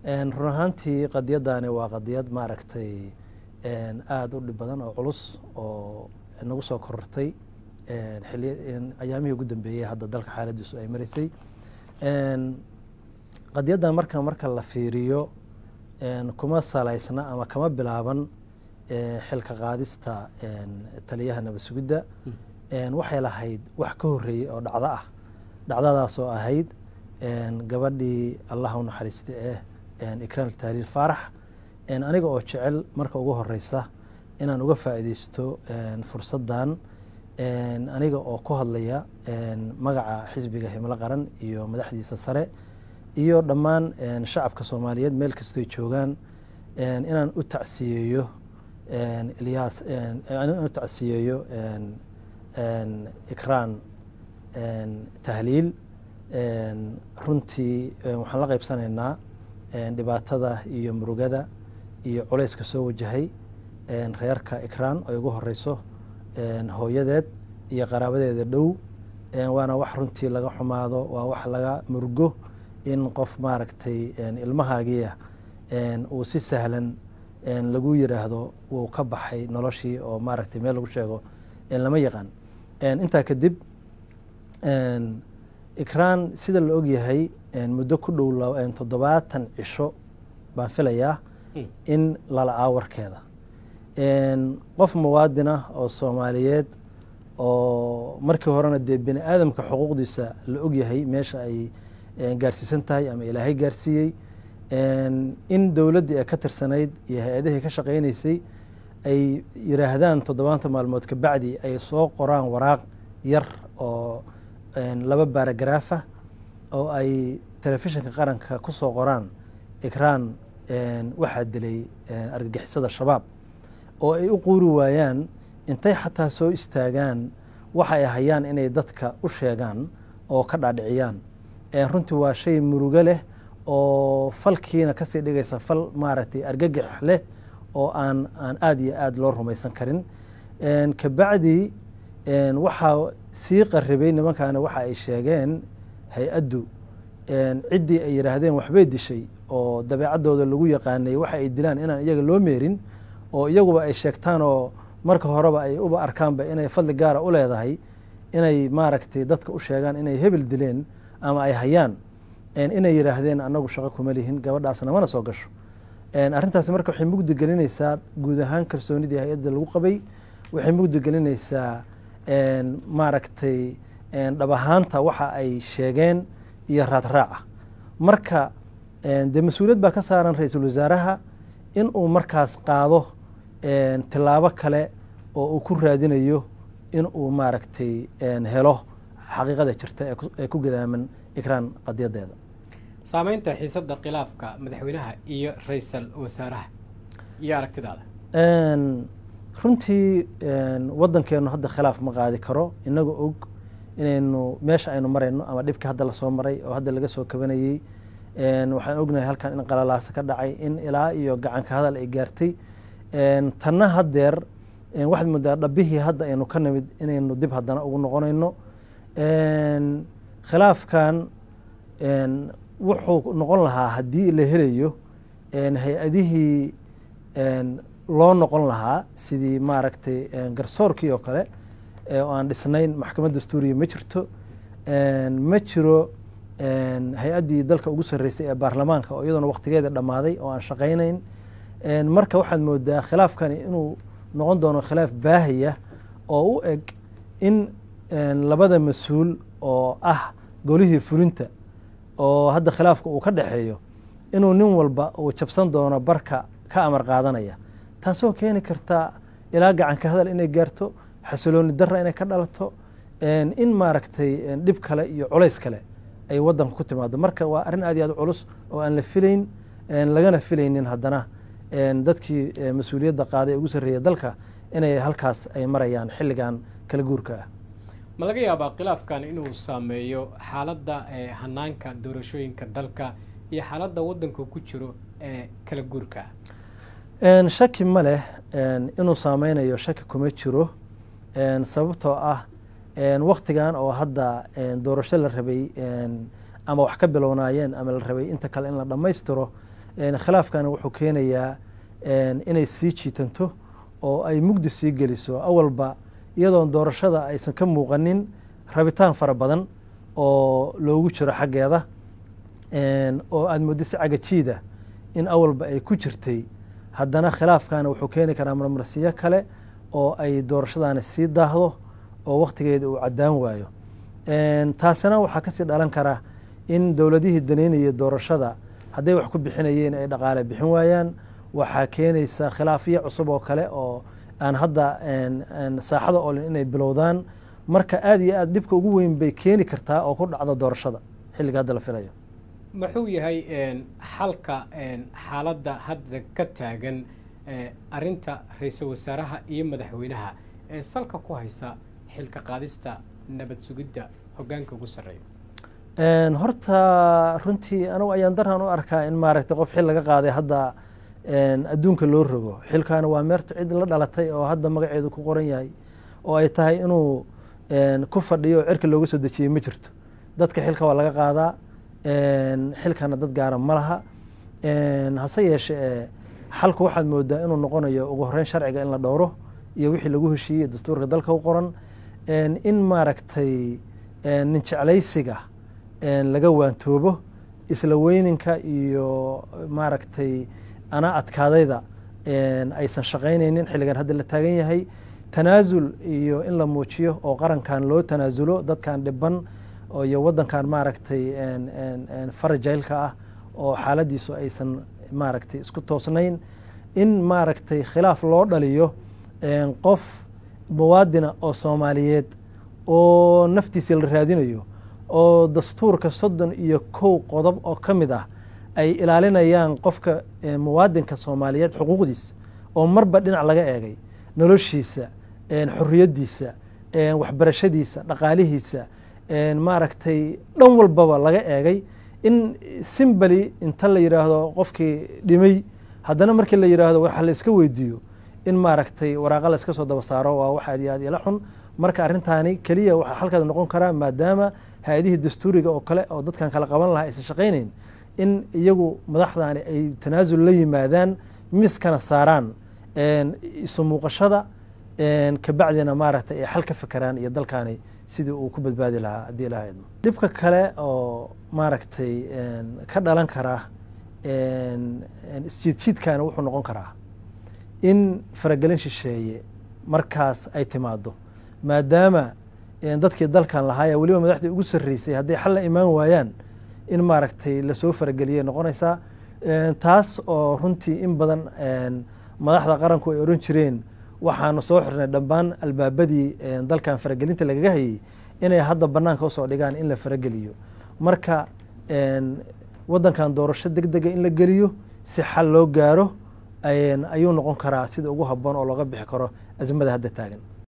run ahaantii qadiyadani waa qadiyad maaragtay aada u dhib badan oo culus oo nagu soo korortay ayaamihii ugu dambeeyey hadda dalka xaaladiisu ay maraysay qadiyaddan marka marka la fiiriyo kuma salaysna ama kama bilaaban xilka qaadista taliyaha nabad sugidda waxay lahayd wax ka horreeyey oo dhacdo ah dhacdadaas oo ahayd gabadhii allah u naxariista eh ikraan tahliil faarax aniga oo jecel marka ugu horeysa inaan uga faa'iideysto fursaddan aniga oo ku hadlaya magaca xisbiga himilo qaran iyo madaxdiisa sare iyo dhammaan shacabka soomaaliyeed meel kastoy joogaan inaan u tacsiyeeyo ilyaas inaan u tacsiyeeyo ikraan tahliil runtii waxaan la qaybsanaynaa dhibaatada iyo murugada iyo culayska soo wajahay reerka ikraan ay ugu horeyso hooyadeed iyo qaraabadeeda dhow waana wax runtii laga xumaado waa wax laga murugo in qof maaragtay ilmahaagiia uu si sahlan lagu yiraahdo wuu ka baxay noloshii oo maaragtay meel lagu sheego lama yaqaan intaa kadib ikraan sida la ogyahay muddo ku dhow toddobaatan cisho baan filayaa in lala aawarkeeda qof muwaadinah oo soomaaliyeed oo markii horena dee bini aadamka xuquuqdiisa la ogyahay meesha ay gaarsiisan tahay ama ilaahay gaarsiiyey in dowladdii ay ka tirsanayd iyo hay-adihii ka shaqaynaysay ay yiraahdaan toddobaanta maalmood kabacdi ay soo qoraan waraaq yar oo laba baaragaraafa oo ay telefishinka qaranka ku soo qoraan ikraan waxaa dilay argagixisada shabaab oo ay u quuri waayaan intay xataa soo istaagaan waxa ay hayaan inay dadka u sheegaan oo ka dhaadhiciyaan runtii waa shay murugo leh oo falkiina kasii dhigaysa fal maaragtay argagax leh oo aan aan aada iyo aada loo rumaysan karin kabacdi waxaa sii qaribay nimankaana waxa ay sheegeen hay-addu ciddii ay yidhaahdeen waxbay dishay oo dabeecaddooda lagu yaqaanay waxa ay dilaan inaan iyaga loo meerin oo iyaguba ay sheegtaan oo marka horeba ay uba arkaanba inay fadli gaara u leedahay inay maaragtay dadka u sheegaan inay hebel dileen ama ay hayaan inay yidhaahdeen annagu shaqo kuma lihin gabadhaasna mana soo gasho arrintaasi marka waxay mugdi gelinaysaa guud ahaan kalsoonidii hay-adda lagu qabay waxay mugdi gelinaysaa maaragtay dhab ahaanta waxa ay sheegeen iyo raadraaca marka dee mas-uuliyad baa ka saaran ra-iisul wasaaraha in uu markaas qaado tilaabo kale oo uu ku raadinayo in uu maaragtay helo xaqiiqada jirta ee ku gadaaman ikraan qadiyadeeda saameynta xiisadda khilaafka madaxweynaha iyo ra-iisal wasaaraha iyo aragtidaada runtii waddankeenu hadda khilaaf ma qaadi karo inaga og inaynu meesha aynu marayno ama dhibkii hadda lasoo maray oo hadda laga soo kabanayey waxaan ognahay halkan in qalalaasa ka dhacay in ilaa iyo gacanka hadal ay gaartay tanna haddeer waxaad moodaa dhabbihii hadda aynu ka nimid inaynu dib haddana ugu noqonayno khilaafkan wuxuu noqon lahaa haddii la helayo hay-adihii loo noqon lahaa sidii maaragtay garsoorkii oo kale oo aan dhisnayn maxkamad dastuuriya ma jirto ma jiro hay-addii dalka ugu sarreysay ee baarlamaanka oo iyadoona waktigeeda dhammaaday oo aan shaqaynayn marka waxaad moodaa khilaafkani inuu noqon doono khilaaf baahaya oo u eg in labada mas-uul oo ah golihii fulinta oo hadda khilaafka uu ka dhexeeyo inuu nin walba uu jabsan doono barka ka amar qaadanaya taasoo keeni karta ilaa gacanka hadal inay gaarto xasilooni darra inay ka dhalato in maaragtay dhib kale iyo culays kale ay waddanka ku timaado marka waa arrin aad iyo aad culus oo aan la filayn lagana filaynin haddana dadkii mas-uuliyadda qaaday ee ugu sarreeya dalka inay halkaas ay marayaan xilligan kala guurka ah ma laga yaabaa khilaafkan inuu saameeyo xaaladda hanaanka doorashooyinka dalka iyo xaaladda waddanka ku jiro ee kala guurka ah shaki ma leh inuu saameynayo shaki kuma jiro sababtoo ah waktigan oo hadda doorasho la rabay ama wax ka bilownaayeen ama la rabay inta kale in la dhammaystiro khilaafkana wuxuu keenayaa inay sii jiitanto oo ay mugdi sii geliso awalba iyadoon doorashada aysan ka muuqanin rabitaan fara badan oo loogu jiro xaggeeda oo aada mooddo si cagajiida in awalba ay ku jirtay haddana khilaafkana wuxuu keeni karaa marmarsiyo kale oo ay doorashadaani sii daahdo oo wakhtigeeda uu caddaan waayo taasina waxaa kasii dhalan kara in dowladihii daneynaya doorashada hadday wax ku bixinayeen ay dhaqaale bixin waayaan waxaa keenaysa khilaafyo cusub oo kale oo aan hadda saaxada olin inay bilowdaan marka aada iyo aad dhibka ugu weyn bay keeni kartaa oo ku dhacda doorashada xilliga hadda la filayo muxuu yahay xalka xaaladda hadda ka taagan arinta ra-iisul wasaaraha iyo madaxweynaha ee salka ku haysa xilka qaadista nabad sugidda hoggaanka ugu sarreeya horta runtii anugu ayaan daraan u arkaa in maaragtay qof xil laga qaaday hadda adduunka loo rogo xilkaana waa meerta cid la dhalatay oo hadda magaceedu ku qoran yahay oo ay tahay inuu ku fadhiyo oo cirka looga soo dejiyey ma jirto dadka xilka waa laga qaadaa xilkana dad gaara ma laha hase yeeshee xalku waxaad moodaa inuu noqonayo ugu horeyn sharciga in la dhowro iyo wixii lagu heshiiyey dastuurka dalka u qoran in maaragtay nin jeclaysiga laga waantoobo isla weyninka iyo maaragtay anaa adkaadayda aysan shaqaynaynin xilligan hadda la taagan yahay tanaasul iyo in la muujiyo oo qarankan loo tanaasulo dadkan dhiban iyo waddankan maaragtay farajaylka ah oo xaaladiisu aysan maaragtay isku toosnayn in maaragtay khilaaf loo dhaliyo qof muwaadina oo soomaaliyeed oo naftiisa la raadinayo oo dastuurka soddon iyo kow qodob oo ka mid ah ay ilaalinayaan qofka muwaadinka soomaaliyeed xuquuqdiisa oo marba dhinac laga eegay noloshiisa xorriyaddiisa waxbarashadiisa dhaqaalihiisa maaragtay dhan walbaba laga eegay in simbali inta la yidhaahdo qofkii dhimay haddana markii la yidhaahdo waxa la iska weydiiyo in maaragtay waraaqa la iska soo daba saaro waa wax aad iyo aad ila xun marka arrintaani keliya waxaa xalkeeda noqon karaa maadaama hay-adihii dastuuriga oo kale oo dadkan kala qaban lahaa aysan shaqaynayn in iyagu madaxdaani ay tanaasul la yimaadaan miskana saaraan isu muuqashada kabacdina maaragtay ay xal ka fekeraan iyo dalkaani sidii uu ku badbaadi lahaa haddii ilaha idmo dhibka kale oo maaragtay ka dhalan karaa isjiidjiidkana wuxuu noqon karaa in faragelin shisheeye markaas ay timaado maadaama dadkii dalkan lahaaya weliba madaxdii ugu sarreysay hadday xal la imaan waayaan in maaragtay lasoo farageliyay noqonaysaa taas oo runtii in badan madaxda qaranku ay oran jireen waxaanu soo xirnay dhammaan albaabadii dalkan faragelinta lagaga hayay inay hadda banaanka usoo dhigaan in la farageliyo marka waddankan doorasho deg dega in la geliyo si xal loo gaaro ayuu noqon karaa sida ugu habboon oo looga bixi karo azmada hadda taagan